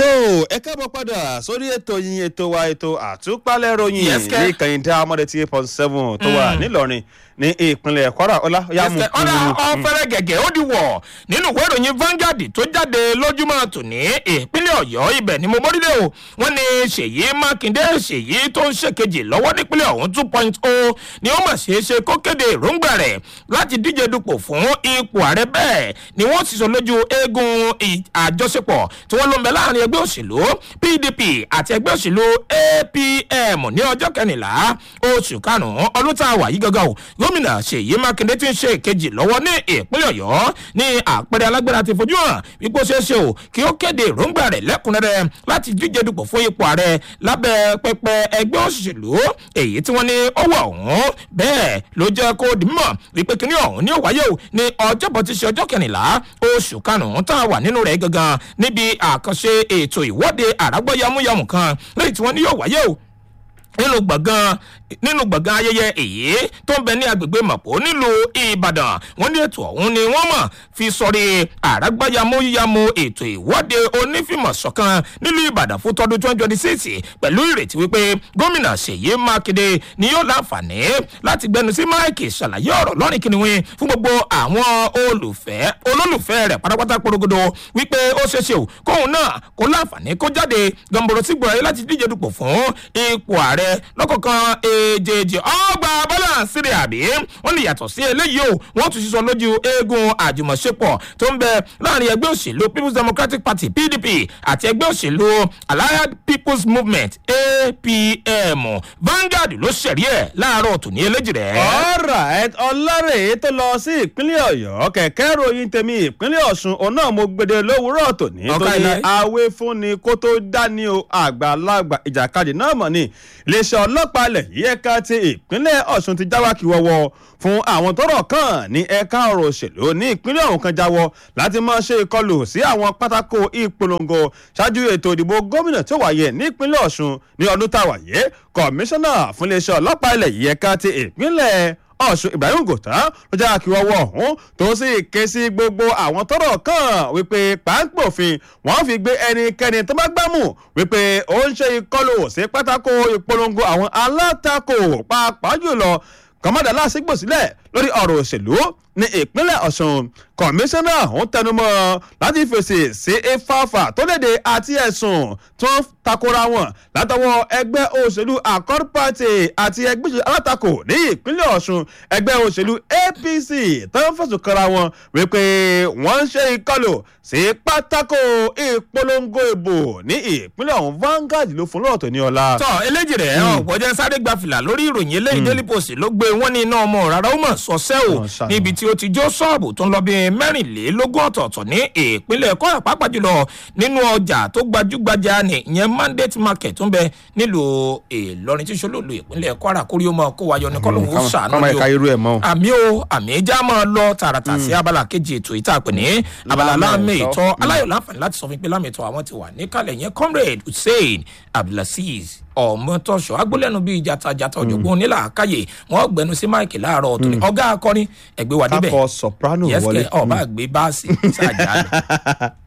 tó ẹ káàbọ̀ padà sórí ètò yín ètò wa ètò àtúpalẹ̀ ròyìn Yes, kẹ́. ní ìkànnì dá ọmọdé tí eight point seven tó wà nílọrin ní ìpínlẹ̀ kwara ọlá yá mú ẹsẹ̀ ọ̀dà ọ̀fẹ́rẹ́ gẹ̀gẹ́ ó di wọ̀ nínú ìwé ìròyìn Vanguard tó jáde lójúmọ́ tòní ìpínlẹ̀ ọ̀yọ́ ibẹ̀ ni mo mórílẹ̀ o wọ́n ní ṣèyí mákindé ṣèyí tó ń ṣèkejì lọ́wọ́ nípínlẹ̀ ọ̀hún two point o ni ó mà ṣeé ṣe kó kéde èròǹgbà rẹ̀ láti díje dupò fún ipò ààrẹ bẹ́ẹ̀ ni wọ́n sì sọ lójú eégún ì- àjọṣepọ̀ tí wọ́n ló ń bẹ láàrin ẹgbẹ́ òṣèlú PDP àti ẹgbẹ́ òṣèlú APM ní ọjọ́ kẹrìnlá oṣù karùn-ún ọdún tá a wà yí gangan o gómìnà ṣèyí mákindé tí ń ṣe ìkejì lọ́wọ́ ní ìpínlẹ̀ ọ̀yọ́ ní àpẹẹrẹ alágbára ti fojú hàn wípé ó ṣeé ṣe o kí ó kéde èròǹgbà rẹ̀ lẹ́kùnrẹ́rẹ́ láti díje dupò fún ipò ààrẹ lábẹ́ pẹpẹ ẹgbẹ́ òṣèlú èyí tí wọ́n ní ó wà ọ̀hún bẹ́ẹ̀ ló jẹ́ kó di mímọ̀ wípé kíní ọ̀hún ní ó wáyé o ní ọjọ́bọ̀ ti ṣe ọjọ́ kẹrìnlá oṣù karùn-ún tá a wà nínú rẹ̀ gangan níbi àkànṣe ètò ìwọ́de àràgbọ́ yamuyamu kan lẹ́yìn tí wọ́n ní yóò wáyé o nínú gbọ̀ngàn nínú gbọ̀ngàn ayẹyẹ èyí tó ń bẹ ní agbègbè mọ̀pọ̀ nílùú ìbàdàn wọ́n ní ètò ọ̀hún ni wọ́n mọ̀ fi sọ̀rí àràgbáyàmú yíyàmú ètò ìwọ́de onífìmọ̀ ṣọ̀kan nílùú ìbàdàn fún tọdún twenty twenty six pẹ̀lú ìrètí wípé gómìnà ṣèyí mákindé ni yóò láǹfààní láti gbẹnu sí máìkì ṣàlàyé ọ̀rọ̀ lọ́rìn kìnìún fún gbogbo àwọn olùfẹ́ olólùfẹ́ rẹ̀ pátápátá porogodo wípé ó ṣeéṣe o kóun náà kó láǹfààní kó jáde gànbọ̀rọ̀ sígbọ̀ ayé láti díje dupò fún ipò ààrẹ lọ́kọ̀ọ̀kan èjèèjì ọgbà bọ́lá sílẹ̀ àbí wọ́n lè yàtọ̀ sí eléyìí o wọ́n tún sísọ lójú eégún àjùmọ̀ṣepọ̀ tó ń bẹ láàrin ẹgbẹ́ òṣèlú people's democratic party pdp àti ẹgbẹ́ òṣèlú allied people's movement apm vanguard ló ṣẹ̀rí ẹ̀ láàárọ̀ tòní eléjì rẹ̀. ọ̀rọ̀ ọlọ́rẹ̀ tó lọ sí ìpínlẹ̀ ọ̀yọ́ kẹ̀kẹ́ ròyìn tèmi ìpínlẹ̀ ọ̀ṣun òun náà mo gbede lówùúrọ̀ tòní tó Ọ̀ka ní ilẹ̀. awé fúnni kó tó dání o àgbàlagbà ìjàkadì náà mọ̀ ni iléeṣẹ́ ọlọ́pàá ilẹ̀ yìí ẹ̀ka ti ìpínlẹ̀ ọ̀ṣun ti jáwá kí wọ́wọ́ fún àwọn tọ́rọ̀ kàn ní ẹ̀ka ọ̀rọ̀ òṣèlú ní ìpínlẹ̀ ọ̀hún kan jáwọ́ láti máa ṣe ìkọlù sí àwọn pátákó ìpolongo ṣáájú ètò ìdìbò gómìnà tó wáyé ní ìpínlẹ̀ ọ̀ṣun ní ọdún tá a wáyé kọmíṣánná fún iléeṣẹ́ ọlọ́pàá ilẹ̀ yìí ẹ̀ka ti ìpínlẹ̀ ọ̀ṣun ibrahim gòtá ló jẹ́ àkíwọ́wọ́ ọ̀hún tó sì ké sí gbogbo àwọn tọ́rọ̀ kàn wípé páńpòfin wọ́n fi gbé ẹnikẹ́ni tó bá gbámù wípé ó ń ṣe ìkọlù sí pátákó ìpolongo àwọn alátakò pàápàá jùlọ kọ́mọ́dà lásìgbò sílẹ̀ lórí ọ̀rọ̀ òṣèlú ní ìpínlẹ̀ ọ̀ṣun kọmíṣánná ọ̀hún tẹnumọ́ láti fèsì sí ifáfà tó léde àti ẹ̀sùn tó ń takora wọn látọwọ́ ẹgbẹ́ òṣèlú accord party àti ẹgbẹ́ òṣèlú alátakò ní ìpínlẹ̀ ọ̀ṣun ẹgbẹ́ òṣèlú apc tó ń fẹ̀sùn kanra wọn wípé wọ́n ń ṣe ìkọlù sí pátákó ìpolongo ìbò ní ìpínlẹ̀ ọ̀hún Vanguard ló fún lọ́rọ̀ tó ní ọlá. tọ eléjì rẹ ọ̀pọ̀jẹ́ sáré gba fìlà lórí ìròyìn eléyìí daily post ló gbé wọn ní iná ọmọ rárá ó mọ̀ sọ́sẹ́ o Ọ̀n ṣàánú. níbi tí ó ti jó ṣọ́ọ̀bù tó ń lọ bí mẹ́rìnlélógún ọ̀tọ̀ọ̀tọ̀ ní ìpínlẹ̀ kwara pàápàá jùlọ nínú ọjà tó gbajúgbajà ní ìyẹn mandate market tó ń bẹ nílùú ìlọrin tí sọlọ́ọ̀lù ìpínlẹ̀ kwara kórí ó mọ kó wáyọ ní kọ́lọ́hún ó ṣàánú kọ́mọ ni ẹ̀ka irú ẹ̀ mọ́. àmì o àmì ìjà máa lọ tààràtà sí abala kejì ètò ìta pè ní abala láàmì Láàmì ìtọ́ ìtọ́. aláyọ̀ láǹfààní láti sọ fún pé láàmì ìtọ́ àwọn ti wà níkàlẹ̀ yẹn comrade hussein abdulaziz ọmọtọṣọ agbólẹ́nu bíi jatajata ọ̀jọ̀gbọ́n onílàákàyè wọ́n gbẹnu sí máìkì láàárọ̀ tó ní ọgá akọrin ẹgbẹ́ wa débẹ̀ kákọ soprano yẹ́sìkẹ́ wọlé. ọba àgbé báàsì ṣáàjà lọ.